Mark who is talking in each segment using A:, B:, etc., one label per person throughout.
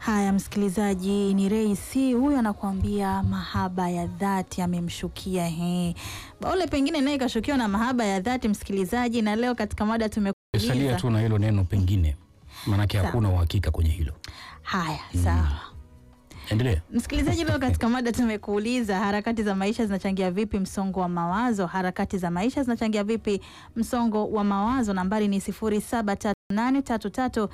A: Haya, msikilizaji, ni Reisi huyu anakuambia mahaba ya dhati amemshukia. He, Baule pengine naye kashukiwa na mahaba ya dhati, msikilizaji, na leo katika mada
B: Salia
A: tumekuuliza.
B: tu na hilo neno pengine, maanake
A: Sawa.
B: hakuna uhakika kwenye hilo.
A: Haya, sawa.
B: Endelea.
A: Msikilizaji, leo katika mada tumekuuliza harakati za maisha zinachangia vipi msongo wa mawazo? Harakati za maisha zinachangia vipi msongo wa mawazo? Nambari ni 0738336925,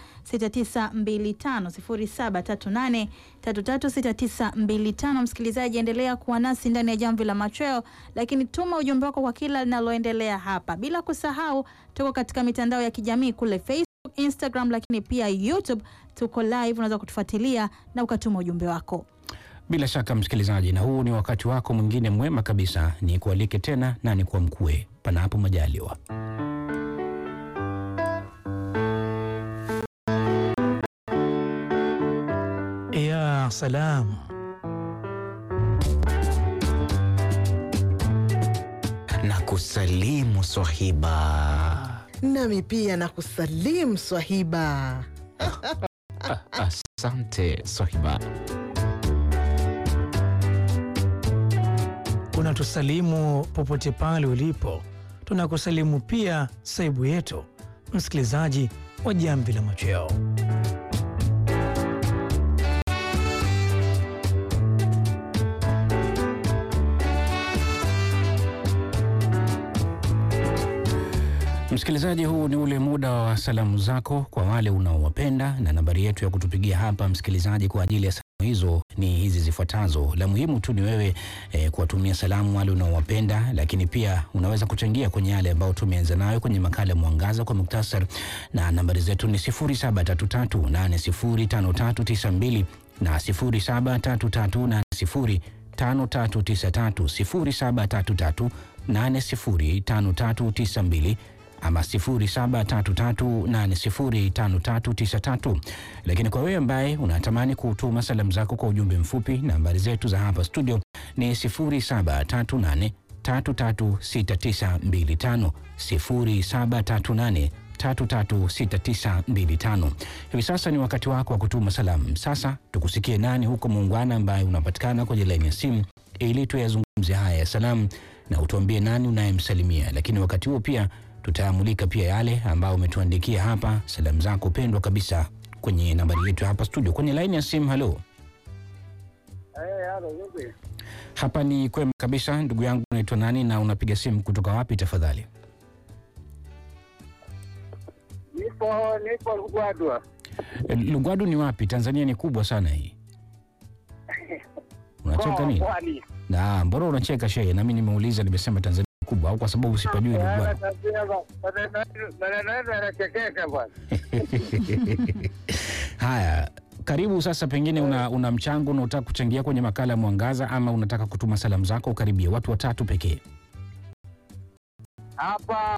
A: 0738336925. Msikilizaji, endelea kuwa nasi ndani ya Jamvi la Machweo, lakini tuma ujumbe wako kwa kila linaloendelea hapa, bila kusahau tuko katika mitandao ya kijamii kule Facebook Instagram lakini pia YouTube tuko live, unaweza kutufuatilia na ukatuma ujumbe wako.
B: Bila shaka msikilizaji, na huu ni wakati wako mwingine mwema kabisa, ni kualike tena na ni kwa mkue, panapo majaliwa.
C: Ya salam,
D: na kusalimu swahiba.
E: Nami pia na kusalimu swahiba.
D: Asante swahiba.
C: unatusalimu popote pale ulipo. Tunakusalimu pia saibu yetu, msikilizaji wa Jamvi la Machweo.
B: Msikilizaji, huu ni ule muda wa salamu zako kwa wale unaowapenda, na nambari yetu ya kutupigia hapa msikilizaji kwa ajili ya salamu hizo ni hizi zifuatazo. La muhimu tu ni wewe eh, kuwatumia salamu wale unaowapenda, lakini pia unaweza kuchangia kwenye yale ambayo tumeanza nayo kwenye makala ya Mwangaza kwa muktasar, na nambari zetu ni 0733805392 na 073380 5393 0733805392 ama 0733805393. Lakini kwa wewe ambaye unatamani kutuma salamu zako kwa ujumbe mfupi, nambari zetu za hapa studio ni 0738336925 0738 336925. Hivi sasa ni wakati wako wa kutuma salamu. Sasa tukusikie nani huko muungwana ambaye unapatikana kwenye laini ya simu ili tuyazungumze haya ya salamu na utuambie nani unayemsalimia, lakini wakati huo pia tutaamulika pia yale ambayo umetuandikia hapa, salamu zako pendwa kabisa kwenye nambari yetu hapa studio, kwenye laini ya simu. Halo, hapa ni kwema kabisa. Ndugu yangu, unaitwa nani na unapiga simu kutoka wapi tafadhali?
F: Nipo nipo Lugwadwa.
B: E, Lugwadu ni wapi? Tanzania ni kubwa sana hii. Unacheka
F: Mkoa wa
B: nini?
F: Pwani.
B: Na mbona unacheka shehe? Nami nimeuliza nimesema Tanzania ni kubwa au kwa sababu sipajui Lugwadu?
F: Maneno yenu yanachekesha bwana.
B: Haya, karibu sasa. Pengine una, una mchango unaotaka kuchangia kwenye makala ya Mwangaza ama unataka kutuma salamu zako? Ukaribia watu watatu pekee.
F: Hapa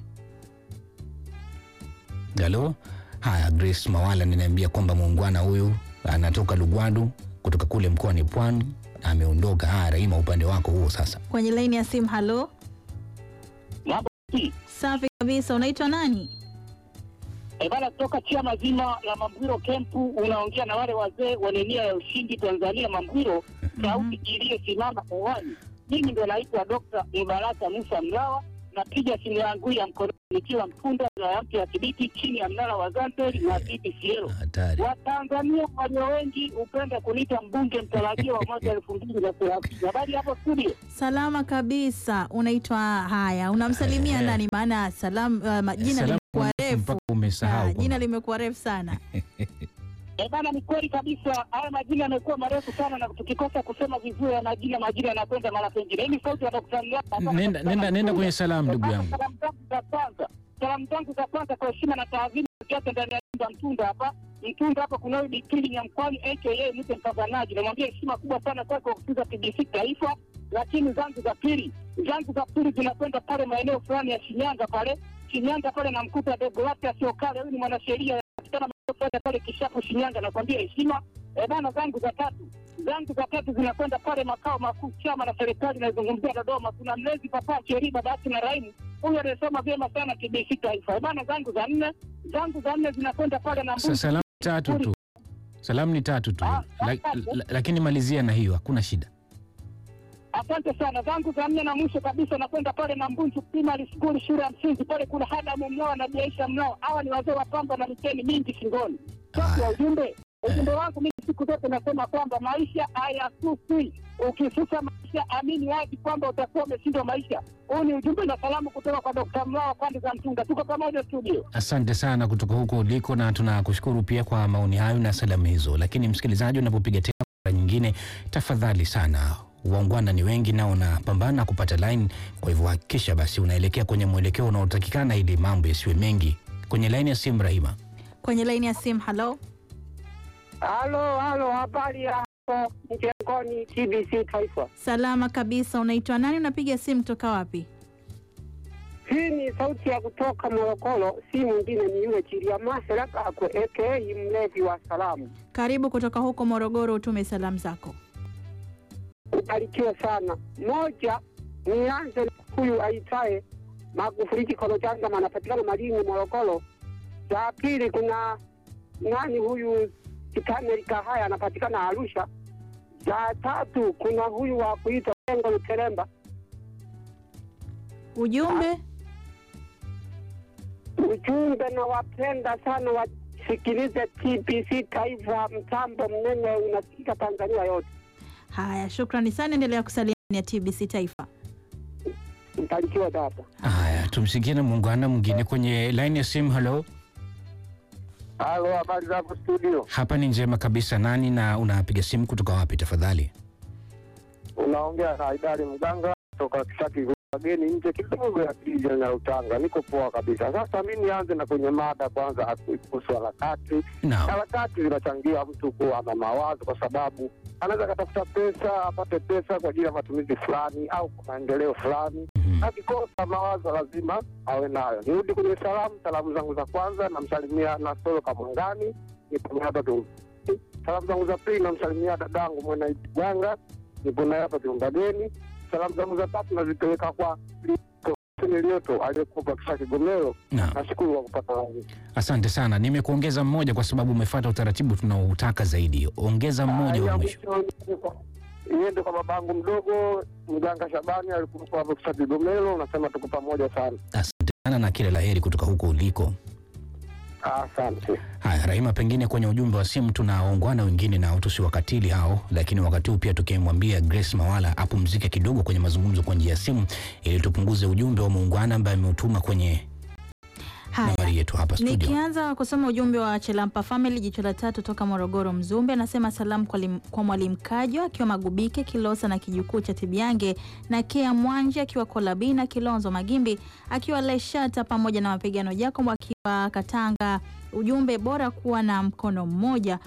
B: Halo. Haya, Grace Mawala ninaambia kwamba muungwana huyu anatoka Lugwadu kutoka kule mkoani Pwani ameondoka. Haya, Raima, upande wako huo sasa.
A: Kwenye laini ya simu. Halo,
F: mambo hii.
A: safi kabisa. Unaitwa nani?
F: Eh, bana kutoka chia mazima la Mambwiro kempu unaongea na wale wazee wenye nia ya ushindi Tanzania Mambwiro sauti iliyosimama hewani. Mimi ndo naitwa Dr. Mbaraka Musa Mlawa napiga simu yangu ya mkono nikiwa Mkunda na mpya ya Kibiti chini ya mnara wa Zanzibar na BPCL.
B: Hatari.
F: Watanzania walio wengi hupenda kuniita mbunge mtarajiwa wa mwaka elfu mbili na thelathini. Habari hapo studio.
A: Salama kabisa. Unaitwa haya, unamsalimia
B: Eh.
A: nani? Maana salam, uh, ma- jina
B: Salamu
A: limekuwa refu.
B: mpaka umesahau
A: Ah,
B: kwamba-
A: jina limekuwa refu sana.
F: Eh, bana ni kweli kabisa, haya majina yamekuwa marefu sana, na tukikosa kusema vizuri ya majina, majina yanakwenda mara pengine. Hii ni sauti ya Dr. Mlawa.
B: Nenda, nenda, nenda kwenye salamu ndugu yangu.
F: Salamu zangu za kwanza, salamu zangu za kwanza kwa heshima na taadhima zote ndani ya nyumba Mtunda hapa Mtunda hapa kuna huyu Bikili Nyamkwani aka Mite Mpambanaji, namwambia heshima kubwa sana kwake kwa kusikiza TBC Taifa. Lakini zangu za pili, zangu za pili zinakwenda pale maeneo fulani ya Shinyanga pale Shinyanga pale, namkuta dogo wake asiokale, huyu ni mwanasheria anapatikana maeneo fulani pale Kishapu Shinyanga, nakwambia heshima. E bana, zangu za tatu zangu za tatu zinakwenda pale makao makuu chama na serikali inayozungumzia Dodoma. Kuna mlezi papa Cheri babake na Raimu, huyu anayesoma vyema sana TBC Taifa. E bana, zangu za nne zangu za nne zinakwenda pale na
B: Sa- Salamu tatu tu, Salamu ni tatu tu,
F: Ah,
B: la,
F: asante.
B: la, lakini malizia na hiyo, hakuna shida.
F: Asante sana. Zangu za nne na mwisho kabisa nakwenda pale na Mbunju Primary School, shule ya msingi pale, kuna Hadamu Mnao na Biaisha Mnao. Hawa ni wazee wa pamba na miteni mingi shingoni. Sasa ya ujumbe ujumbe wangu mimi siku zote nasema kwamba maisha hayasusi. Ukisusa maisha, amini wazi kwamba utakuwa umeshindwa maisha. Huu ni ujumbe na salamu kutoka kwa Dr. Mnao pande za Mtunga. Tuko pamoja studio.
B: Asante sana kutoka huko uliko, na tunakushukuru pia kwa maoni hayo na salamu hizo. Lakini msikilizaji, unapopiga tena mara nyingine, tafadhali sana, waungwana ni wengi na unapambana kupata line. Kwa hivyo hakikisha basi unaelekea kwenye mwelekeo unaotakikana ili mambo yasiwe mengi. Kwenye laini ya simu, Rahima.
A: Kwenye laini ya simu, halo.
F: Halo, halo, habari ya hapo mjengoni TBC Taifa.
A: Salama kabisa. Unaitwa nani? Unapiga simu kutoka wapi?
F: Hii ni sauti ya kutoka Morogoro, si mwingine ni yule Chiliamase Kakwe aka mlevi wa salamu.
A: Karibu kutoka huko Morogoro, utume salamu zako.
F: Ubarikiwe sana. Moja, nianze na huyu aitaye Magufuli Kolojanga, anapatikana Malinyi, Morogoro. Za pili, kuna nani huyu Kitaneli Kahaya, anapatikana Arusha. Za tatu, kuna huyu wa kuitwa Lengo Luteremba.
A: Ujumbe
F: Ujumbe na wapenda sana wasikilize TBC Taifa, mtambo mnene unasikika Tanzania yote.
A: haya, shukrani sana. Endelea kusalia ya TBC Taifa.
F: Mbarikiwe dada.
B: Haya, tumsikie na muungwana mwingine kwenye laini ya simu. Halo,
F: Halo, habari zako studio?
B: hapa ni njema kabisa. Nani na unapiga simu kutoka wapi tafadhali?
F: Unaongea na Idari Mganga toka Kisaki wageni nje kidogo ya kijiji na Utanga. Niko poa kabisa. Sasa mi nianze na kwenye mada kwanza kuhusu harakati.
B: Naam,
F: Harakati zinachangia mtu kuwa na mawazo, kwa sababu anaweza akatafuta pesa, apate pesa kwa ajili ya matumizi fulani au kwa maendeleo fulani.
B: Mhm.
F: Akikosa mawazo lazima awe nayo. Nirudi kwenye salamu. Salamu zangu za kwanza namsalimia Nasoro Kamwangani, nipo hapa tu. Salamu zangu za pili namsalimia dadangu Mwena Janga, nipo naye hapa Kiungadeni. Salamu zangu za tatu nazipeleka kwa Lioto aliyekuwa Kisha Kigomero.
B: naam.
F: Nashukuru kwa kupata laini.
B: Asante sana, nimekuongeza mmoja kwa sababu umefuata utaratibu tunaoutaka zaidi. Ongeza mmoja wa
F: Ya
B: mwisho.
F: mwisho iende kwa babangu mdogo Mganga Shabani alikuwa hapo Kisha Kigomero. Unasema tuko pamoja sana,
B: Asante sana na kila laheri kutoka huko uliko.
F: asante.
B: Haya, Rahima, pengine kwenye ujumbe wa simu tunaongwana wengine nao tusiwakatili hao, lakini wakati huu pia tukimwambia Grace Mawala apumzike kidogo kwenye mazungumzo kwa njia ya simu ili tupunguze ujumbe wa muungwana ambaye ameutuma kwenye
A: Haya,
B: nambari yetu hapa studio.
A: nikianza kusoma ujumbe wa Chelampa Family jicho la tatu toka Morogoro Mzumbe, anasema salamu kwa, lim, kwa mwalimu Kajo akiwa Magubike Kilosa na kijukuu cha Tibiange na Kea Mwanje akiwa Kolabina Kilonzo Magimbi akiwa Leshata pamoja na mapigano Jacob akiwa Katanga. Ujumbe bora kuwa na mkono mmoja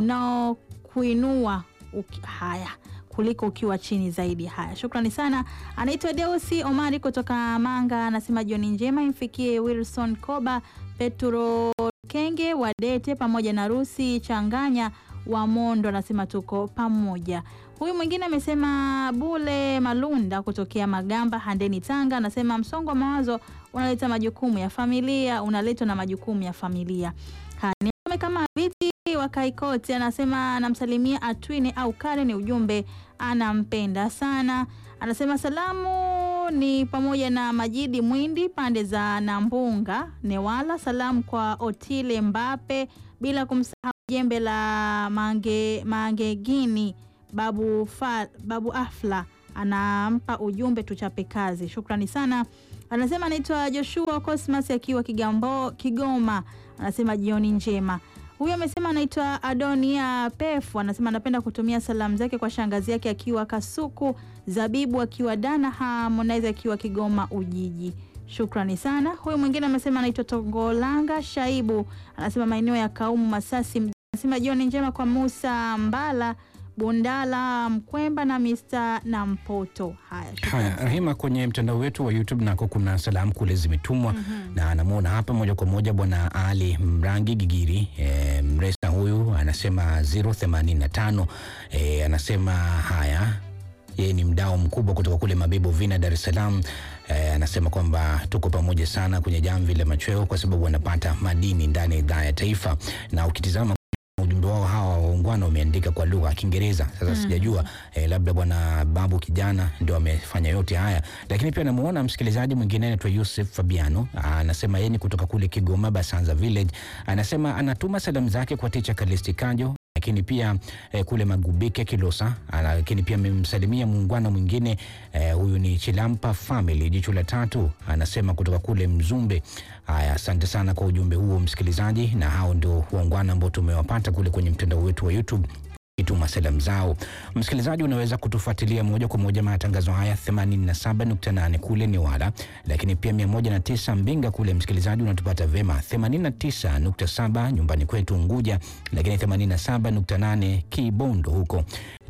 A: unaokuinua uki- haya kuliko ukiwa chini zaidi. Haya, shukrani sana. Anaitwa Deusi Omari kutoka Manga, anasema jioni njema imfikie Wilson Koba, Petro Kenge Wadete pamoja na Rusi Changanya wa Mondo, anasema tuko pamoja. Huyu mwingine amesema Bule Malunda kutokea Magamba Handeni, Tanga, anasema msongo wa mawazo unaleta majukumu ya familia, unaletwa na majukumu ya familia. Haya, nisome kama viti wa Kaikoti anasema anamsalimia Atwini au Karen, ujumbe anampenda sana. Anasema salamu ni pamoja na Majidi Mwindi pande za Nambunga Newala, salamu kwa Otile Mbape, bila kumsahau jembe la mange, Mangegini babu, fa, babu Afla anampa ujumbe tuchape kazi. Shukrani sana. Anasema anaitwa Joshua Cosmas akiwa Kigambo, Kigoma, anasema jioni njema. Huyu amesema anaitwa Adonia Pefu, anasema anapenda kutumia salamu zake kwa shangazi yake akiwa Kasuku, Zabibu akiwa Dana, Harmonize akiwa Kigoma Ujiji. Shukrani sana. Huyu mwingine amesema anaitwa Tongolanga Shaibu, anasema maeneo ya Kaumu Masasi, anasema jioni njema kwa Musa Mbala Bundala Mkwemba na Mr. na Mpoto. Haya, shukrani.
B: Haya, Rahima, kwenye mtandao wetu wa YouTube nako kuna salamu kule zimetumwa na anamwona hapa moja kwa moja Bwana Ali Mrangi Gigiri e, mresa huyu anasema 085 e, anasema haya yeye ni mdao mkubwa kutoka kule Mabibo Vina, Dar es Salaam. E, anasema kwamba tuko pamoja sana kwenye jamvi la machweo kwa sababu wanapata madini ndani ya idhaa ya taifa, na ukitizama ujumbe wao hawa waungwana muungwana umeandika kwa lugha ya Kiingereza. Sasa sijajua eh, labda bwana babu kijana ndio amefanya yote haya, lakini pia namuona msikilizaji mwingine anaitwa Yusuf Fabiano anasema yeye ni kutoka kule Kigoma Basanza Village, anasema anatuma salamu zake kwa ticha Kalisti Kajo lakini pia eh, kule Magubike Kilosa, ana- lakini pia amemsalimia muungwana mwingine eh, huyu ni Chilampa Family jicho la tatu, anasema kutoka kule Mzumbe. Haya, asante sana kwa ujumbe huo msikilizaji, na hao ndio waungwana ambao tumewapata kule kwenye mtandao wetu wa YouTube kituma salamu zao. Msikilizaji, unaweza kutufuatilia moja kwa moja matangazo haya 87.8 kule Newala, lakini pia 109 Mbinga kule. Msikilizaji, unatupata vema 89.7 nyumbani kwetu Unguja, lakini 87.8 Kibondo huko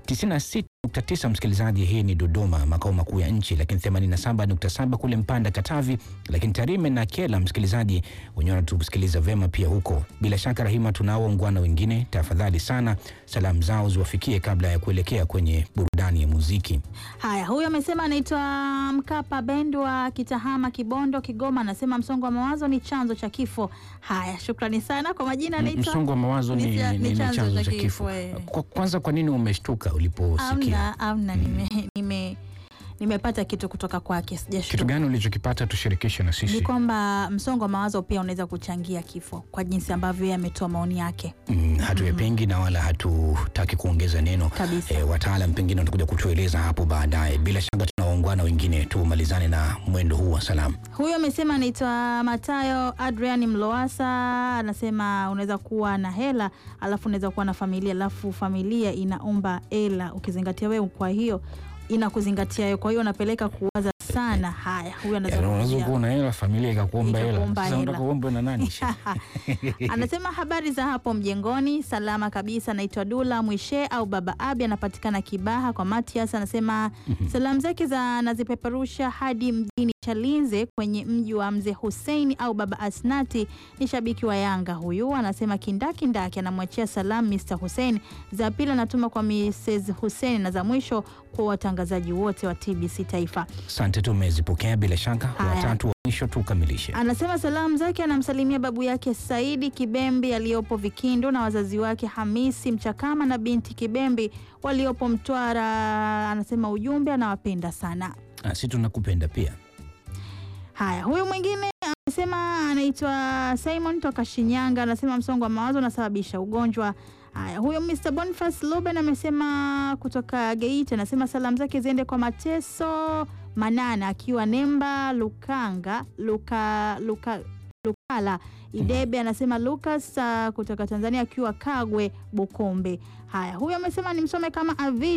B: 96.9 msikilizaji, hii ni Dodoma, makao makuu ya nchi, lakini 87.7 kule Mpanda Katavi, lakini Tarime na Kela, msikilizaji wenyewe wanatusikiliza vema pia huko. Bila shaka, Rahima, tunao waungwana wengine, tafadhali sana salamu zao ziwafikie kabla ya kuelekea kwenye burudani ya muziki.
A: Haya, huyu amesema anaitwa Mkapa Bend wa Kitahama, Kibondo, Kigoma. Anasema msongo wa mawazo ni chanzo cha kifo. Haya, shukrani sana kwa majina. Anaitwa
B: Msongo wa mawazo ni,
A: ni
B: ni,
A: cha-
B: ni,
A: ni chanzo
B: chanzo
A: cha
B: cha kifo.
A: kifo, eh.
B: Kwa- Kwanza, kwa nini umeshtuka uliposikia?
A: amna amna, nime, nime, nimepata kitu kutoka kwake,
B: Kitu
A: sijashtuka.
B: gani ulichokipata? Tushirikishe na
A: Ni
B: sisi.
A: kwamba msongo wa mawazo pia unaweza kuchangia kifo, kwa jinsi ambavyo yeye ametoa maoni yake
B: Mm, hatuyapingi na wala hatutaki kuongeza neno
A: kabisa.
B: E, wataalam pengine watakuja kutueleza hapo baadaye. Bila shaka tuna waungwana wengine, tumalizane na mwendo huu wa salamu.
A: Huyo amesema anaitwa Matayo Adrian Mloasa, anasema unaweza kuwa na hela alafu unaweza kuwa na familia alafu familia inaomba hela, ukizingatia wewe, kwa hiyo inakuzingatia wewe, kwa hiyo unapeleka kuwaza sana. Haya, huyo
B: Yaani unaweza
A: anaweza
B: kuwa na hela, familia ikakuomba hela.
A: Ikakuomba
B: Sasa
A: hela.
B: unataka uombwe na nani?
A: Anasema habari za hapo mjengoni, salama kabisa. Naitwa Dula Mwishe au Baba Abi, anapatikana Kibaha kwa Matias. Anasema salamu zake za anazipeperusha hadi mjini Chalinze kwenye mji wa Mzee Hussein au Baba Asnati, ni shabiki wa Yanga huyu. Anasema kindakindaki, anamwachia salamu Mr Hussein, za pili anatuma kwa Mrs Hussein na za mwisho kwa watangazaji wote wa TBC Taifa.
B: Asante, tumezipokea bila shaka.
A: Haya.
B: Watatu wa mwisho tukamilishe.
A: Anasema salamu zake anamsalimia babu yake Saidi Kibembi aliyopo Vikindu na wazazi wake Hamisi Mchakama na binti Kibembi waliopo Mtwara. Anasema ujumbe anawapenda sana.
B: Ah, si tunakupenda pia.
A: Haya, huyu mwingine anasema anaitwa Simon toka Shinyanga, anasema msongo wa mawazo unasababisha ugonjwa. Haya, huyo Mr Boniface Luben amesema kutoka Geita, anasema salamu zake ziende kwa Mateso Manana akiwa Nemba Lukanga Luka, Luka, Lukala Idebe, anasema Lucas uh, kutoka Tanzania akiwa Kagwe Bukombe. Haya, huyo amesema nimsome kama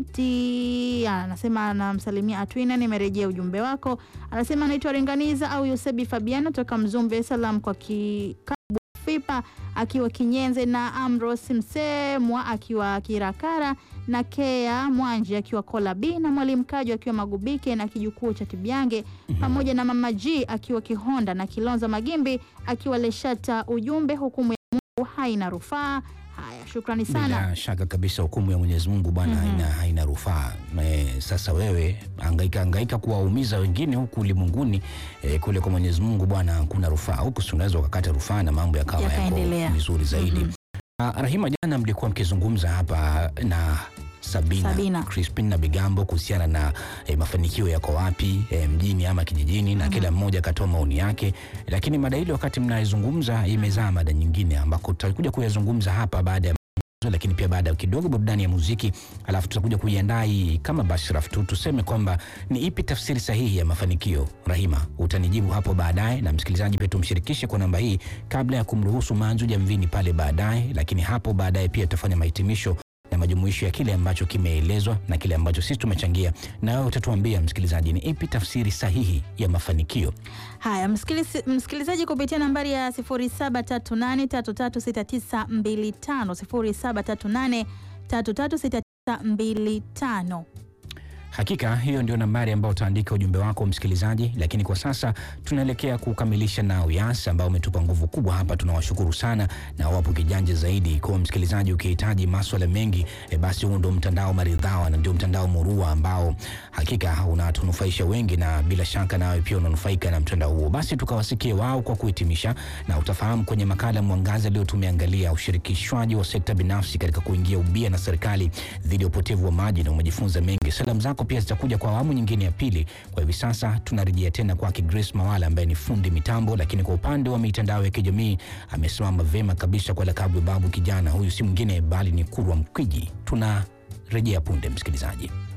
A: Aviti, anasema anamsalimia Atwina, nimerejea ujumbe wako. Anasema anaitwa Renganiza au Yusebi Fabiano toka Mzumbe. Salam kwa kikabu Fipa akiwa Kinyenze na Amros Msemwa akiwa Kirakara na Kea Mwanje akiwa Kola B na Mwalimu Kajo akiwa Magubike na kijukuu cha Tibyange pamoja na Mama G akiwa Kihonda na Kilonza Magimbi akiwa Leshata. Ujumbe, hukumu ya Mungu haina rufaa. Haya, shukrani sana.
B: Bila shaka kabisa, hukumu ya Mwenyezi Mungu bwana haina, haina rufaa. Eh, Sasa wewe angaika angaika kuwaumiza wengine huku ulimwenguni, eh, kule kwa Mwenyezi Mungu bwana kuna rufaa. Huku si unaweza ukakata rufaa na mambo yakawa yako
A: Yakaendelea.
B: vizuri zaidi.
A: Mhm.
B: Ah, Rahima, jana mlikuwa mkizungumza hapa na Sabina,
A: Sabina.
B: Crispin na Bigambo kuhusiana na eh, mafanikio yako wapi eh, mjini ama kijijini, na kila mmoja akatoa maoni yake, lakini mada ile wakati mnaizungumza imezaa mada nyingine ambako tutakuja kuyazungumza hapa baada ya mazungumzo, lakini pia baada ya kidogo burudani ya muziki, alafu tutakuja kuiandaa hii kama bashraf tu tuseme kwamba ni ipi tafsiri sahihi ya mafanikio. Rahima, utanijibu hapo baadaye, na msikilizaji pia tumshirikishe kwa namba hii kabla ya kumruhusu Manju Jamvini pale baadaye, lakini hapo baadaye pia tutafanya mahitimisho na majumuisho ya kile ambacho kimeelezwa na kile ambacho sisi tumechangia, na wewe utatuambia msikilizaji, ni ipi tafsiri sahihi ya mafanikio.
A: Haya, msikilizi- msikilizaji, kupitia nambari ya 0738336925 0738336925.
B: Hakika hiyo ndio nambari ambayo utaandika ujumbe wako msikilizaji, lakini kwa sasa tunaelekea kukamilisha na Uyas ambao umetupa nguvu kubwa hapa. Tunawashukuru sana na wapo kijanja zaidi. Kwa msikilizaji, ukihitaji maswala mengi e, basi huu ndio mtandao maridhawa na ndio mtandao murua ambao hakika unatunufaisha wengi, na bila shaka nawe pia unanufaika na mtandao huo. Basi tukawasikie wao kwa kuhitimisha, na utafahamu kwenye makala Mwangaza leo tumeangalia ushirikishwaji wa sekta binafsi katika kuingia ubia na serikali dhidi ya upotevu wa maji, na umejifunza mengi. Salamu zako pia zitakuja kwa awamu nyingine ya pili. Kwa hivi sasa tunarejea tena kwake Grace Mawala ambaye ni fundi mitambo, lakini kwa upande wa mitandao ya kijamii amesimama vema kabisa kwa lakabu ya babu kijana. Huyu si mwingine bali ni Kurwa Mkwiji. Tunarejea punde, msikilizaji.